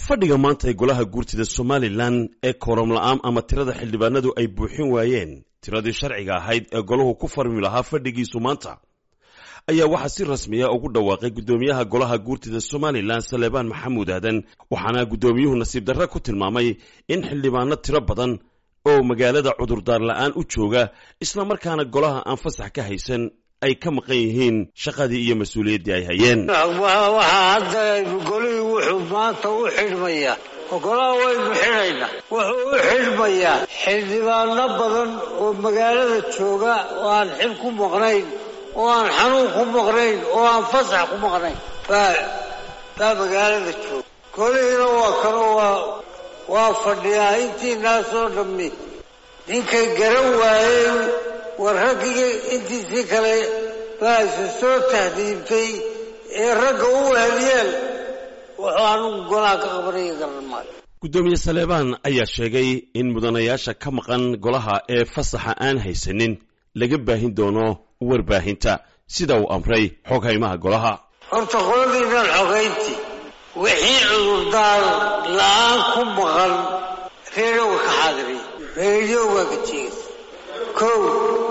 kalfadhiga maanta ee golaha guurtida somalilan ee kooram la'aan ama tirada xildhibaanadu ay buuxin waayeen tiradii sharciga ahayd ee golahu ku farmi lahaa fadhigiisu maanta ayaa waxaa si rasmiya ugu dhawaaqay guddoomiyaha golaha guurtida somalilan saleebaan maxamuud aadan waxaana guddoomiyuhu nasiib darre ku tilmaamay in xildhibaano tiro badan oo magaalada cudurdaar la'aan u jooga islamarkaana golaha aan fasax ka haysan ay ka maqan yihiin shaqadii iyo mas-uuliyaddii ay hayeen waxaa hadda golihii wuxuu maanta u xidhmayaa golaha waynu xidhaynaa wuxuu u xidhmayaa xildhibaano badan oo magaalada jooga oo aan xil ku maqnayn oo aan xanuun ku maqnayn oo aan fasax ku maqnayn baa baa magaalada jooga golihiina waa kanoo waa waa fadhiyaa intiinaasoo dhammi ninkay garan waayey war raggii intiisii kale baa isu soo tahdiibtay ee ragga u weheliyeen wuxuu anugu golaha ka qabanaya garan maayo guddoomiye saleebaan ayaa sheegay in mudanayaasha ka maqan golaha ee fasaxa aan haysanin laga baahin doono warbaahinta sida uu amray xoghaymaha golaha horta qoladiinaan xogayntii wixii cudurdaar la-aan ku maqan reerowga ka xaadiriya reeriyowgaa ka jeegaysa kow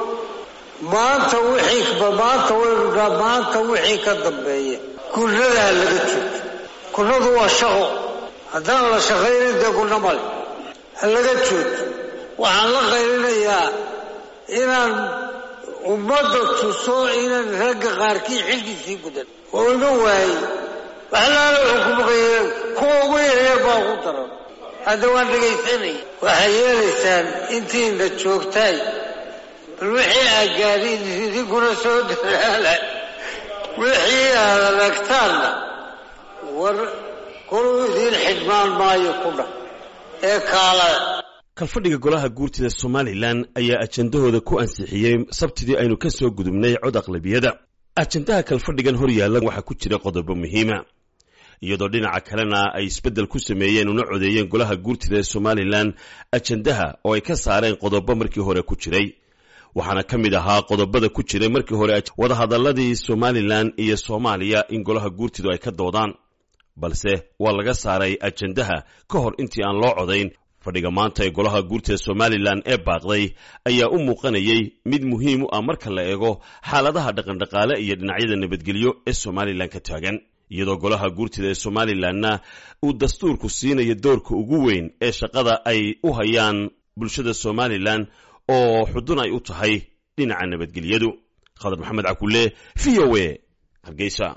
maanta wixii maanta waynu maanta wixii ka dambeeya gurnadaa laga joogo gurnadu waa shaqo haddaan la shaqaynin dee gurna male ha laga joogo waxaan la qaylinayaa inaan ummadda tuso inaan ragga qaarkii xilkiisii gudan oo ima waayey waxlaala wuxuu ku maqayeen kuwa ugu yaryar baa ugu daran hadda waan dhegaysanaya waxay yeelaysaan intiina joogtaay bal wixii aad gaadhiin idinkuna soo dadaala wixii aad aragtaanna war koluu idiin xidhmaan maayo ku dhah ee kaala kalfadhiga golaha guurtida somalilan ayaa ajendahooda ku ansixiyey sabtidii aynu ka soo gudubnay cod aqlabiyada ajendaha kalfadhigan hor yaalla waxaa ku jira qodobo muhiima iyadoo dhinaca kalena ay isbeddel ku sameeyeen una codeeyeen golaha guurtida ee somalilan ajendaha oo ay ka saareen qodobo markii hore ku jiray waxaana ka mid ahaa qodobada ku jiray markii hore wadahadalladii somalilan iyo soomaaliya in golaha guurtidu ay ka doodaan balse waa laga saaray ajendaha ka hor intii aan loo codayn fadhiga maanta ee golaha guurtida somalilan ee baaqday ayaa u muuqanayay mid muhiim u ah marka la eego xaaladaha dhaqandhaqaale iyo dhinacyada nabadgelyo ee somalilan ka taagan iyadoo golaha guurtida ee somalilanna uu dastuurku siinayo doorka ugu weyn ee shaqada ay u hayaan bulshada somalilan oo xudun ay u tahay dhinaca nabadgelyadu khadar maxamed cakulle v o a hargeysa